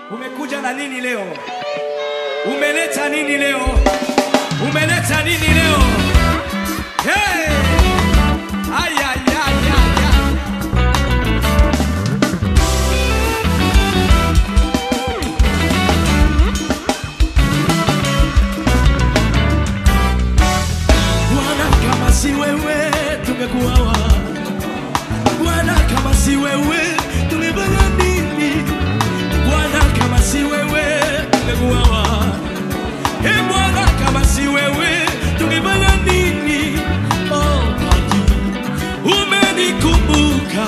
Umekuja na nini leo? Umeleta nini leo? Umeleta nini leo? Hey! Ay, ay, ay, ay, ay. Bwana, kama si wewe tungekuwa wapi? Bwana, kama si wewe tungefanya nini? Bwana, kama si wewe tungekuwa wapi? Ee Bwana, kama si wewe tungefanya nini? Oh, Bwana, umenikumbuka,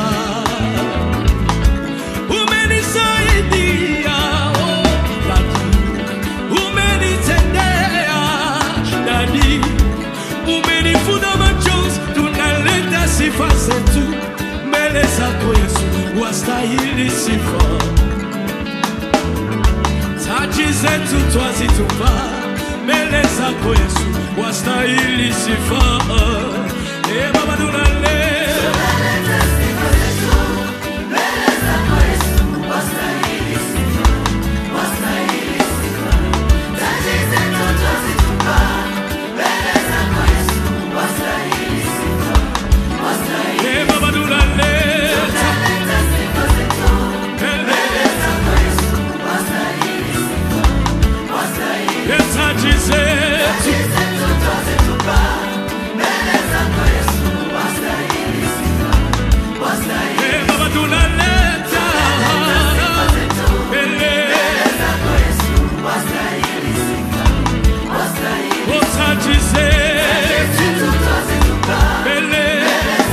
umenisaidia, oh, Bwana, umenitendea, Dadi, umenifuta machozi, tunaleta sifa zetu mbele zako Yesu, wastahili sifa taji zetu twazitupa mbele zako Yesu, wastahili sifa. E Baba, tunaleta e Baba, tunaleta mbele ya taji zetu e Baba, tunaleta mbele ya taji zetu mbele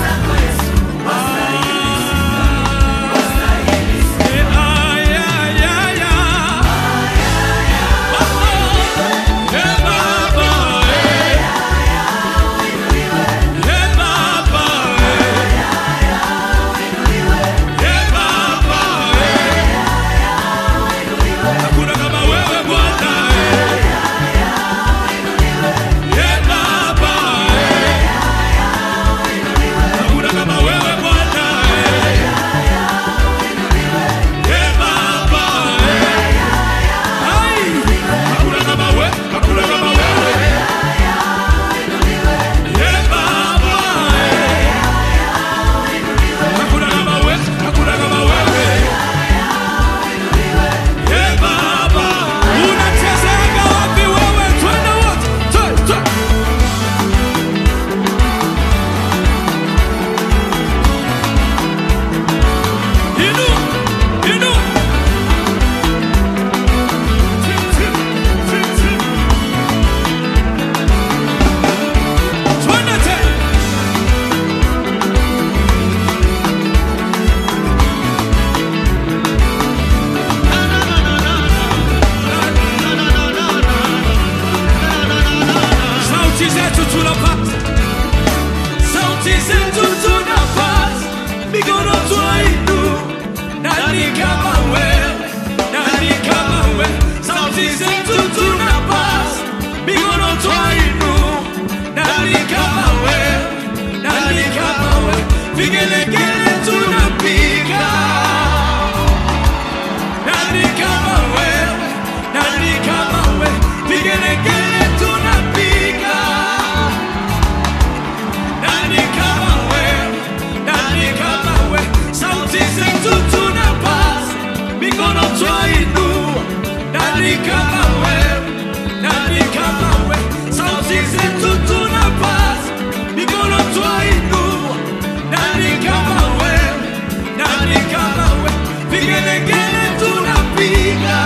Hakuna kama wewe Bwana, eh Baba, hakuna kama wewe Bwana, eh Baba, ai, hakuna kama wewe, hakuna kama wewe, eh Baba, hakuna kama wewe, hakuna kama wewe. Ee Baba, unachezaga wapi wewe? Twende wote, twe, twe. Inua, inua. Twi, twi, twi, twi. Twende tena. Sauti zetu tunapata, sauti zetu tunapata, mikono twainuka. Nani kama wewe? Nani kama wewe? Sauti zetu tunapata, mikono twainuka. Nani kama wewe? Nani kama wewe? Vigelegele tunapiga. Nani kama wewe? Nani kama wewe? Vigelegele tunapiga. Nani kama wewe? Nani kama wewe? Sauti zetu tunapaza, mikono twainua. Nani kama wewe? Nani kama wewe? Sauti zetu tunapaza, mikono twainua. Nani kama wewe? Nani kama wewe? Vigelegele tunapiga.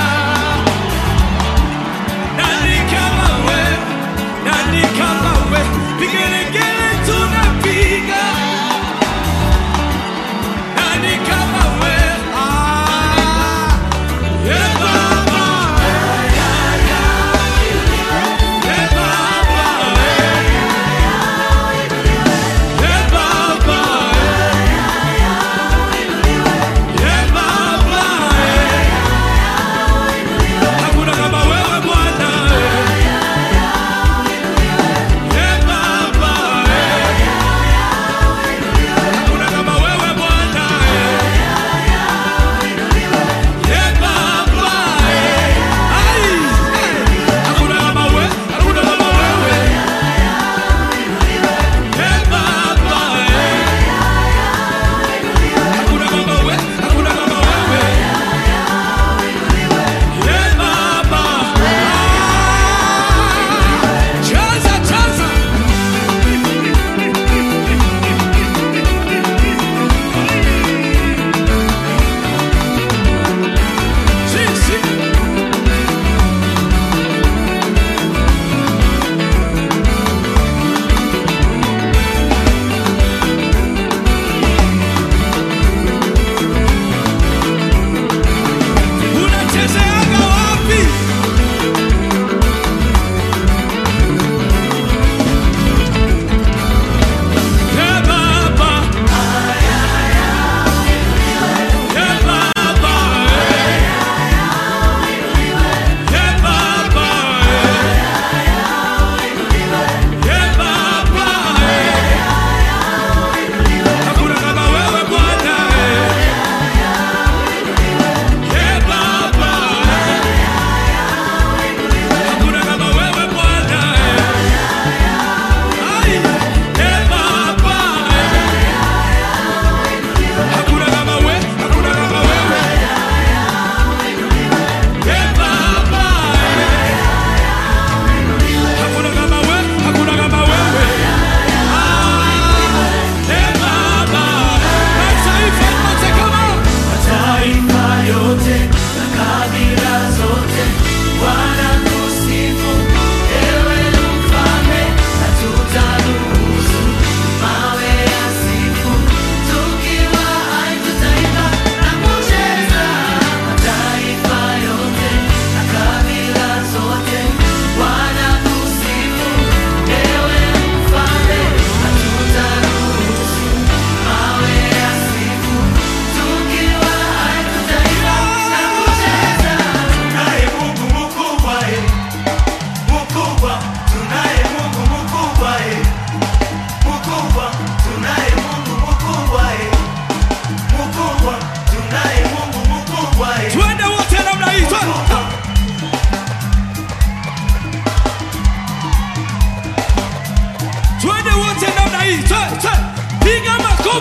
Nani kama wewe? Nani kama wewe? Vigelegele tunapiga. Nani kama wewe? Ah, yeah, Baba.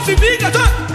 makofi piga tu